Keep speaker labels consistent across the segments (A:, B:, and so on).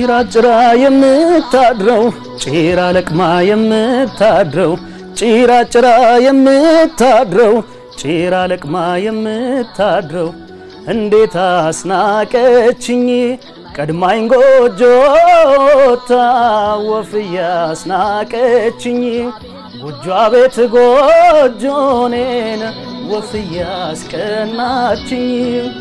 A: ጭራ ጭራ የምታድረው ጭራ ለቅማ የምታድረው ጭራ ጭራ የምታድረው ጭራ ለቅማ የምታድረው እንዴት አስናቀችኝ ቀድማኝ ጎጆታ ወፍያ አስናቀችኝ ጎጆ ቤት ጎጆኔን ወፍያ አስቀናችኝ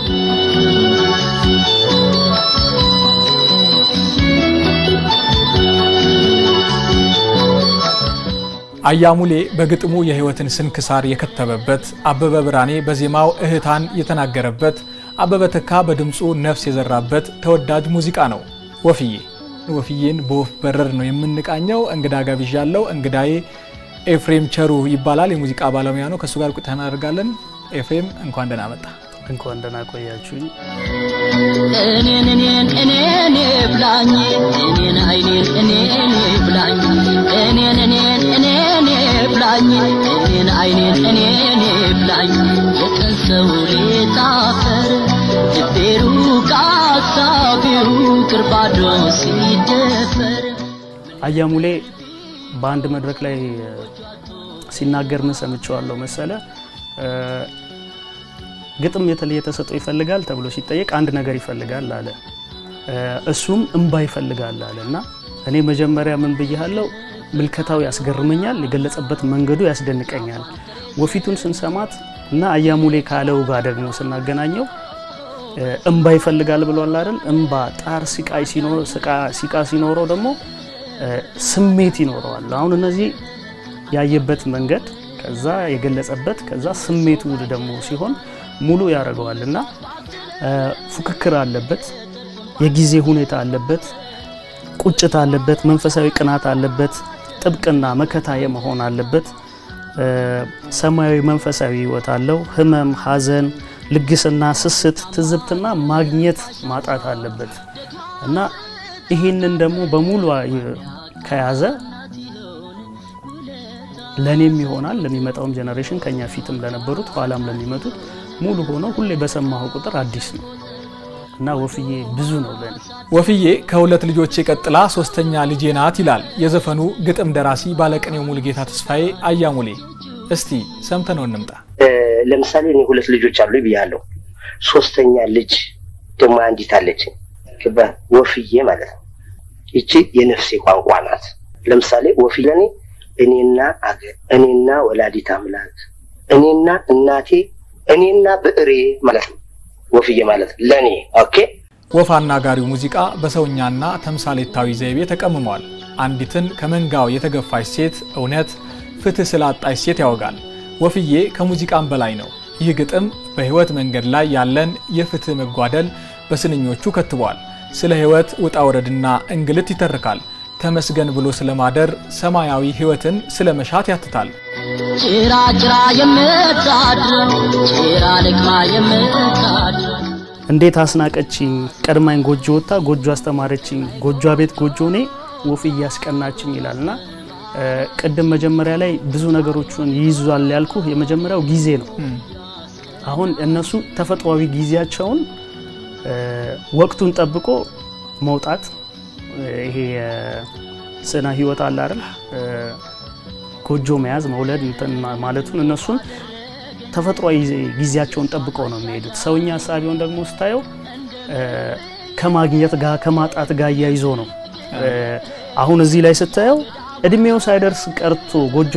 B: አያሙሌ በግጥሙ የህይወትን ስንክሳር የከተበበት፣ አበበ ብርሃኔ በዜማው እህታን የተናገረበት፣ አበበ ተካ በድምፁ ነፍስ የዘራበት ተወዳጅ ሙዚቃ ነው ወፍዬ። ወፍዬን በወፍ በረር ነው የምንቃኘው። እንግዳ ጋብዣለሁ። እንግዳዬ ኤፍሬም ቸሩ ይባላል። የሙዚቃ ባለሙያ ነው። ከእሱ ጋር ቆይታ እናደርጋለን። ኤፍሬም እንኳን ደህና መጣ።
A: እንኳን ደህና ቆያችሁኝ።
C: እኔን እኔን እኔን ብላኝ እኔን አይኔን እኔን ብላኝ እኔን እኔን እኔን ብላኝ እኔን አይኔን እኔን ብላኝ የቀን ሰው ሌጣፈር ልቤሩ ቃሳቢው ቅርባዶ ሲደፈር
A: አያሙሌ በአንድ መድረክ ላይ ሲናገር ምን ሰምቼዋለሁ መሰለ ግጥም የተለየ ተሰጥኦ ይፈልጋል ተብሎ ሲጠየቅ አንድ ነገር ይፈልጋል አለ። እሱም እንባ ይፈልጋል አለ እና እኔ መጀመሪያ ምን ብያለሁ? ምልከታው ያስገርመኛል፣ የገለጸበት መንገዱ ያስደንቀኛል። ወፊቱን ስንሰማት እና አያሙሌ ካለው ጋር ደግሞ ስናገናኘው እንባ ይፈልጋል ብሏል አይደል? እንባ ጣር ሲቃይ ሲቃ ሲኖረው ደግሞ ስሜት ይኖረዋል። አሁን እነዚህ ያየበት መንገድ ከዛ የገለጸበት ከዛ ስሜቱ ደግሞ ሲሆን ሙሉ ያደርገዋል እና ፉክክር አለበት፣ የጊዜ ሁኔታ አለበት፣ ቁጭት አለበት፣ መንፈሳዊ ቅናት አለበት፣ ጥብቅና መከታ የመሆን አለበት። ሰማያዊ መንፈሳዊ ህይወት አለው። ህመም፣ ሐዘን፣ ልግስና፣ ስስት፣ ትዝብትና ማግኘት ማጣት አለበት እና ይህንን ደግሞ በሙሉ ከያዘ ለእኔም ይሆናል ለሚመጣውም ጀኔሬሽን ከኛ ፊትም ለነበሩት ኋላም ለሚመጡት ሙሉ ሆኖ ሁሌ በሰማሁ ቁጥር አዲስ ነው እና ወፍዬ ብዙ ነው ለኔ።
B: ወፍዬ ከሁለት ልጆቼ ቀጥላ ሶስተኛ ልጄ ናት ይላል የዘፈኑ ግጥም ደራሲ ባለቅኔው ሙሉጌታ ተስፋዬ አያሙሌ። እስቲ ሰምተነው እንምጣ።
D: ለምሳሌ እኔ ሁለት ልጆች አሉ ብያለሁ። ሶስተኛ ልጅ ደግሞ አንዲት አለች ወፍዬ ማለት ነው። ይቺ የነፍሴ ቋንቋ ናት። ለምሳሌ ወፍዬ ለእኔ እኔና አገር፣ እኔና ወላዲት አምላክ፣ እኔና እናቴ፣ እኔና ብዕሬ ማለት ነው። ወፍዬ ማለት ለእኔ ኦኬ።
B: ወፍ አናጋሪው ሙዚቃ በሰውኛና ተምሳሌታዊ ዘይቤ ተቀምሟል። አንዲትን ከመንጋው የተገፋች ሴት እውነት፣ ፍትህ ስላጣች ሴት ያወጋል። ወፍዬ ከሙዚቃም በላይ ነው። ይህ ግጥም በሕይወት መንገድ ላይ ያለን የፍትህ መጓደል በስንኞቹ ከትቧል። ስለ ሕይወት ውጣ ውረድና እንግልት ይተርካል። ተመስገን ብሎ ስለማደር ሰማያዊ ሕይወትን ስለ መሻት ያትታል።
C: ጭራ ጭራ የምታድር ጭራ ልቅማ የምታድር
A: እንዴት አስናቀችኝ ቀድማኝ ጎጆ ወጥታ ጎጆ አስተማረችኝ ጎጆ ቤት ጎጆ እኔ ወፍዬ ያስቀናችኝ ይላልና ቅድም መጀመሪያ ላይ ብዙ ነገሮችን ይይዟል ያልኩ የመጀመሪያው ጊዜ ነው። አሁን እነሱ ተፈጥሯዊ ጊዜያቸውን ወቅቱን ጠብቆ መውጣት ይሄ ስነ ህይወት አለ አይደል? ጎጆ መያዝ መውለድ እንትን ማለቱን እነሱን ተፈጥሯዊ ጊዜያቸውን ጠብቀው ነው የሚሄዱት። ሰውኛ ሀሳቢውን ደግሞ ስታየው ከማግኘት ጋር ከማጣት ጋር እያይዞ ነው። አሁን እዚህ ላይ ስታየው እድሜው ሳይደርስ ቀርቶ ጎጆ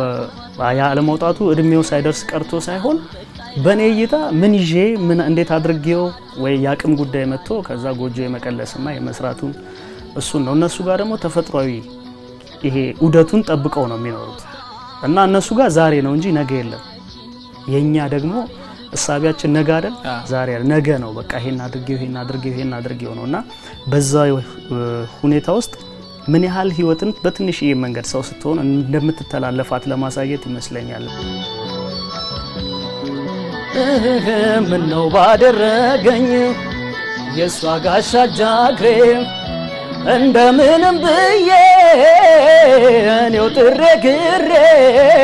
A: ያለመውጣቱ እድሜው ሳይደርስ ቀርቶ ሳይሆን በእኔ እይታ ምን ይዤ ምን እንዴት አድርጌው ወይ የአቅም ጉዳይ መጥቶ ከዛ ጎጆ የመቀለስና የመስራቱን እሱን ነው። እነሱ ጋር ደግሞ ተፈጥሯዊ ይሄ ዑደቱን ጠብቀው ነው የሚኖሩት እና እነሱ ጋር ዛሬ ነው እንጂ ነገ የለም። የኛ ደግሞ እሳቢያችን ነገ አይደል ዛሬ ነገ ነው። በቃ ይሄን አድርጌው ይሄን አድርጌው ይሄን አድርጌው ነው እና በዛ ሁኔታ ውስጥ ምን ያህል ህይወትን በትንሽዬ መንገድ ሰው ስትሆን እንደምትተላለፋት ለማሳየት ይመስለኛል። ምን ነው ባደረገኝ የእሷ ጋሻ ጃግሬ እንደምንም ብዬ እኔው ጥሬ ግሬ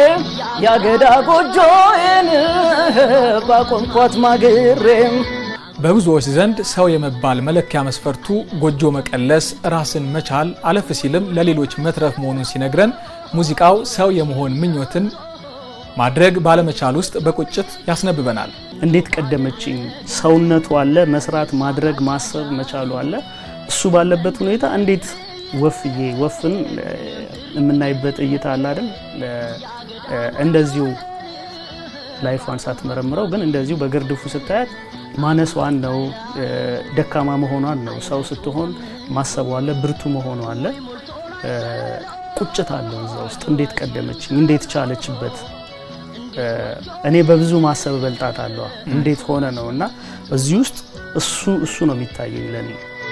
A: ያገዳ ጎጆዬን ባቆምኳት ማግሬ
B: በብዙዎች ዘንድ ሰው የመባል መለኪያ መስፈርቱ ጎጆ መቀለስ፣ ራስን መቻል፣ አለፍ ሲልም ለሌሎች መትረፍ መሆኑን ሲነግረን ሙዚቃው ሰው የመሆን ምኞትን ማድረግ ባለመቻል ውስጥ በቁጭት ያስነብበናል።
A: እንዴት ቀደመችኝ? ሰውነቱ አለ፣ መስራት፣ ማድረግ፣ ማሰብ መቻሉ አለ። እሱ ባለበት ሁኔታ እንዴት ወፍዬ ወፍን እ፣ የምናይበት እይታ አለ አይደል? እ፣ እንደዚሁ ላይፏን ሳትመረምረው ግን እንደዚሁ በግርድፉ ስታያት ማነሷን ነው እ፣ ደካማ መሆኗን ነው። ሰው ስትሆን ማሰቡ አለ፣ ብርቱ መሆኗ አለ። እ፣ ቁጭት አለው እዛ ውስጥ እንዴት ቀደመችኝ? እንዴት ቻለችበት? እ፣ እኔ በብዙ ማሰብ በልጣት አለዋ እንዴት ሆነ ነው እና እዚህ ውስጥ እሱ እሱ ነው የሚታየኝ ለኔ።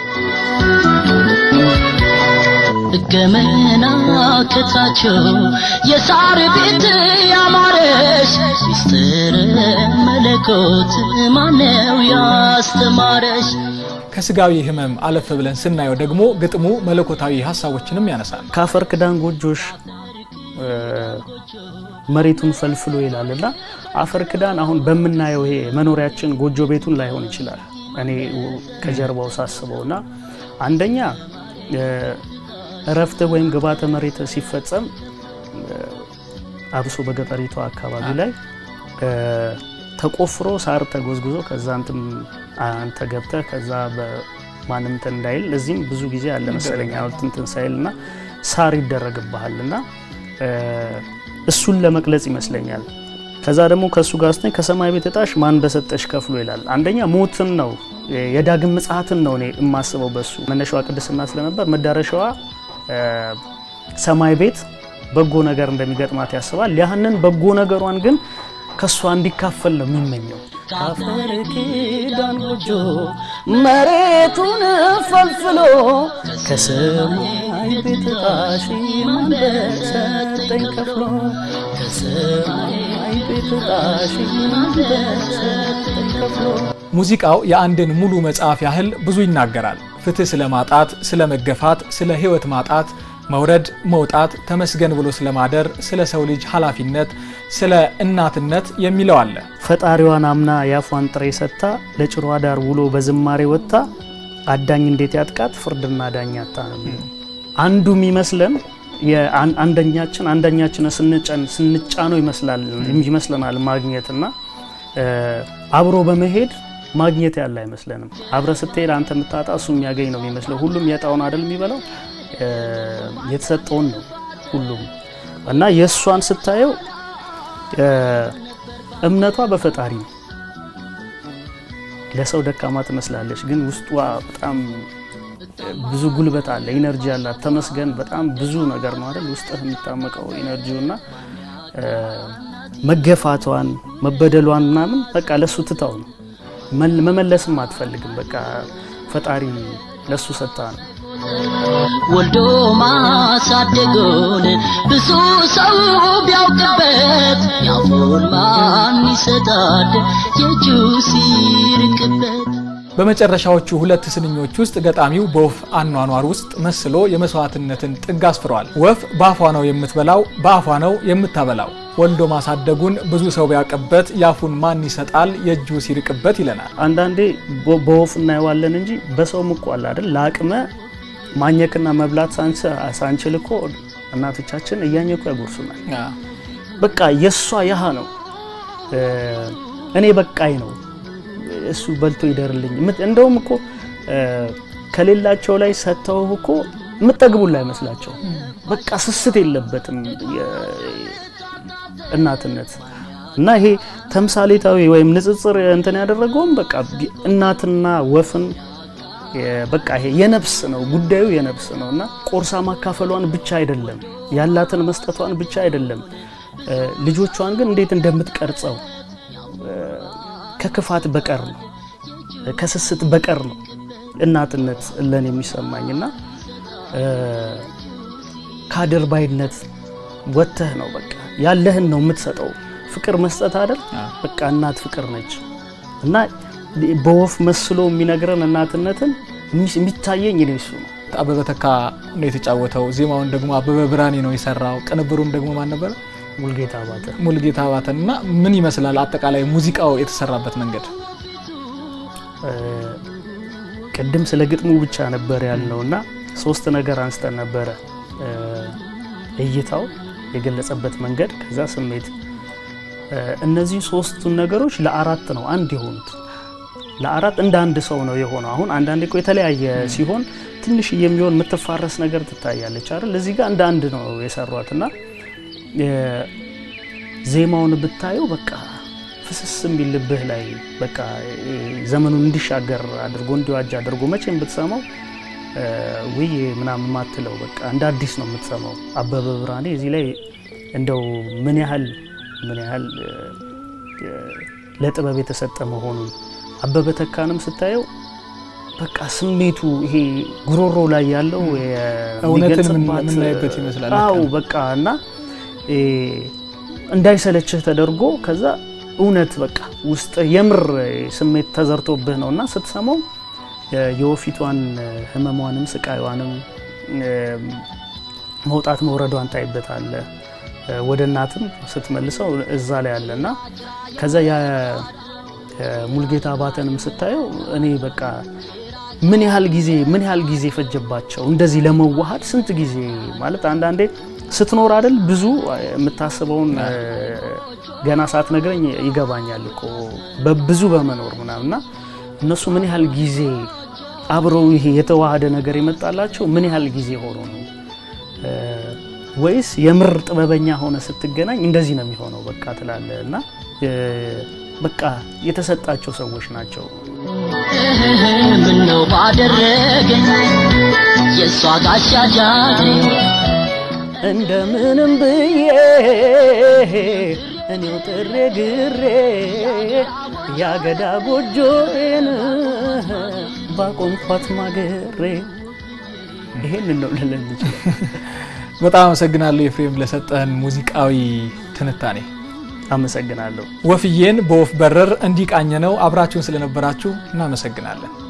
C: ገመና ከታቸው የሳር ቤት ያማረሽ ሚስጥር መለኮት ማነው ያስተማረሽ?
B: ከስጋዊ ህመም አለፍ ብለን ስናየው ደግሞ ግጥሙ መለኮታዊ ሀሳቦችንም ያነሳል።
A: ከአፈር ክዳን ጎጆሽ እ፣ መሬቱን ፈልፍሎ ይላል እና አፈር ክዳን አሁን በምናየው ይሄ መኖሪያችን ጎጆ ቤቱን ላይሆን ይችላል። እኔ ከጀርባው ሳስበው እና አንደኛ እ፣ እረፍት ወይም ግባተ መሬት ሲፈጸም እ፣ አብሶ በገጠሪቷ አካባቢ ላይ እ፣ ተቆፍሮ ሳር ተጎዝጉዞ ከዛ አንተም አንተ ገብተህ ከዛ በማንም እንትን እንዳይል እዚህም ብዙ ጊዜ አለ መሰለኝ ሐውልት እንትን ሳይል እና ሳር ይደረግብሃል እና እ፣ እሱን ለመግለጽ ይመስለኛል። ከዛ ደግሞ ከእሱ ጋር ስትኝ ከሰማይ ቤት እጣሽ ማን በሰጠሽ ከፍሎ ይላል። አንደኛ ሞትን ነው የዳግም ምጽአትን ነው እኔ የማስበው በሱ መነሻዋ ቅድስና ስለነበር መዳረሻዋ እ፣ ሰማይ ቤት በጎ ነገር እንደሚገጥማት ያስባል። ያህንን በጎ ነገሯን ግን ከእሷ እንዲካፈል ነው የሚመኘው። ከአፈር ኪዳን ጎጆ መሬቱን ፈልፍሎ ከሰማይ ቤት ጣሽ ማን በሰጠኝ ከፍሎ ከሰማይ ቤት ጣሽ ማን በሰጠኝ ከፍሎ
B: ሙዚቃው የአንድን ሙሉ መጽሐፍ ያህል ብዙ ይናገራል። ፍትህ ስለ ማጣት፣ ስለ መገፋት፣ ስለ ህይወት ማጣት፣ መውረድ፣ መውጣት፣ ተመስገን ብሎ ስለ ማደር፣ ስለ ሰው ልጅ ኃላፊነት፣ ስለ እናትነት የሚለው አለ።
A: ፈጣሪዋን አምና የአፏን ጥሬ ሰጥታ ለጭሯ ዳር ውሎ በዝማሬ ወጥታ አዳኝ እንዴት ያጥቃት ፍርድና ዳኛታ ነው የሚለው። አንዱ የሚመስለን የአን- አንደኛችን አንደኛችን ስንጫን ስንጫነው ይመስላል ይመስለናል ማግኘትና እ፣ አብሮ በመሄድ ማግኘት ያለ አይመስለንም። አብረ ስትሄድ አንተ የምታጣ እሱ የሚያገኝ ነው የሚመስለው። ሁሉም የጣውን አይደል የሚበላው እ፣ የተሰጠውን ነው ሁሉም እና የእሷን ስታየው እ፣ እምነቷ በፈጣሪ ነው። ለሰው ደካማ ትመስላለች፣ ግን ውስጧ በጣም ብዙ ጉልበት አለ፣ ኢነርጂ አላት። ተመስገን በጣም ብዙ ነገር ነው አይደል ውስጥህ የሚታመቀው ኢነርጂው እና እ፣ መገፋቷን መበደሏን ምናምን በቃ ለሱ ትታው ነው መል- መመለስም አትፈልግም። በቃ ፈጣሪ ለሱ ሰጣ ነው።
C: ወልዶ ማሳደጉን ብዙ ሰው ቢያውቅበት ያፉን ማን ይሰጣል የእጁ ሲርቅበት
B: በመጨረሻዎቹ ሁለት ስንኞች ውስጥ ገጣሚው በወፍ አኗኗር ውስጥ መስሎ የመስዋዕትነትን ጥግ አስፍሯል። ወፍ በአፏ ነው የምትበላው፣ በአፏ ነው የምታበላው። ወልዶ ማሳደጉን ብዙ ሰው ቢያውቅበት ያፉን ማን ይሰጣል የእጁ ሲርቅበት ይለናል።
A: አንዳንዴ በ- በወፍ እናየዋለን እንጂ በሰውም እኮ አለ አይደል ለአቅመ ማኘክና መብላት ሳንስ- ሳንችል እኮ እናቶቻችን እያኘኩ ያጎርሱናል። በቃ የእሷ ያህ ነው እ፣ እኔ በቃኝ ነው እሱ በልቶ ይደርልኝ። ምት- እንደውም እኮ እ፣ ከሌላቸው ላይ ሰጥተው እኮ የምጠግቡላ አይመስላቸው። በቃ ስስት የለበትም የ- እናትነት እና ይሄ ተምሳሌታዊ ወይም ንጽጽር እንትን ያደረገውም በቃ ቢ- እናትና ወፍን የ- በቃ ይሄ የነፍስ ነው ጉዳዩ የነፍስ ነው እና ቆርሳ ማካፈሏን ብቻ አይደለም ያላትን መስጠቷን ብቻ አይደለም እ፣ ልጆቿን ግን እንዴት እንደምትቀርጸው እ፣ ከክፋት በቀር ነው ከስስት በቀር ነው እናትነት ለን የሚሰማኝ እና እ፣ ከአድርባይነት ወጥተህ ነው በቃ ያለህን ነው የምትሰጠው። ፍቅር መስጠት አይደል በቃ እናት ፍቅር ነች እና በወፍ መስሎ የሚነግረን እናትነትን የሚ- የሚታየኝ እኔ እሱ ነው።
B: አበበ ተካ ነው የተጫወተው። ዜማውን ደግሞ አበበ ብርሃኔ ነው የሰራው። ቅንብሩም ደግሞ ማን ነበረ?
A: ሙልጌታ አባተ
B: ሙልጌታ አባተን እና ምን ይመስላል አጠቃላይ ሙዚቃው የተሰራበት መንገድ?
A: ቅድም ስለ ግጥሙ ብቻ ነበር ያልነው እና ሶስት ነገር አንስተን ነበረ። እይታው፣ የገለጸበት መንገድ፣ ከዛ ስሜት። እነዚህ ሶስቱን ነገሮች ለአራት ነው አንድ የሆኑት። ለአራት እንደ አንድ ሰው ነው የሆነው። አሁን አንዳንዴ እኮ የተለያየ ሲሆን ትንሽ የሚሆን የምትፋረስ ነገር ትታያለች አይደል? እዚህ ጋር እንደ አንድ ነው የሰሯት እና ዜማውን ብታየው በቃ ፍስስ የሚል ልብህ ላይ በቃ ዘመኑን እንዲሻገር አድርጎ እንዲዋጅ አድርጎ መቼም ብትሰማው ውይ ምናምን ማትለው በቃ እንደ አዲስ ነው የምትሰማው። አበበ ብርሃኔ እዚህ ላይ እንደው ምን ያህል ምን ያህል ለጥበብ የተሰጠ መሆኑን አበበ ተካንም ስታየው በቃ ስሜቱ ይሄ ጉሮሮ ላይ ያለው
B: እውነትን የምናይበት ይመስላል።
A: አዎ በቃ እና እንዳይሰለችህ ተደርጎ ከዛ እውነት በቃ ውስጥ የምር ስሜት ተዘርቶብህ ነው እና ስትሰማው የወፊቷን ህመሟንም ስቃይዋንም መውጣት መውረዷን ታይበታለህ። ወደ እናትም ስትመልሰው እዛ ላይ አለ እና ከዛ የሙልጌታ አባተንም ስታየው እኔ በቃ ምን ያህል ጊዜ ምን ያህል ጊዜ ፈጀባቸው እንደዚህ ለመዋሃድ ስንት ጊዜ ማለት አንዳንዴ ስትኖር አይደል ብዙ የምታስበውን ገና ሳትነግረኝ ይገባኛል እኮ በብዙ በመኖር ምናምንና እነሱ ምን ያህል ጊዜ አብረው ይሄ የተዋሃደ ነገር የመጣላቸው ምን ያህል ጊዜ ሆኖ ነው ወይስ የምር ጥበበኛ ሆነ ስትገናኝ እንደዚህ ነው የሚሆነው በቃ ትላለ እና በቃ የተሰጣቸው ሰዎች ናቸው።
C: ምነው ባደረገኝ የእሷ ጋሻ ጃግሬ
A: እንደምንም ብዬ እኔው ጥሬ ግሬ ያገዳ ጎጆዬን ባቆምኳት ማገሬ ይሄንን ነው ልለን ይችላል።
B: በጣም አመሰግናለሁ ኤፍሬም ለሰጠህን ሙዚቃዊ ትንታኔ።
A: አመሰግናለሁ።
B: ወፍዬን በወፍ በረር እንዲቃኘ ነው። አብራችሁን ስለነበራችሁ እናመሰግናለን።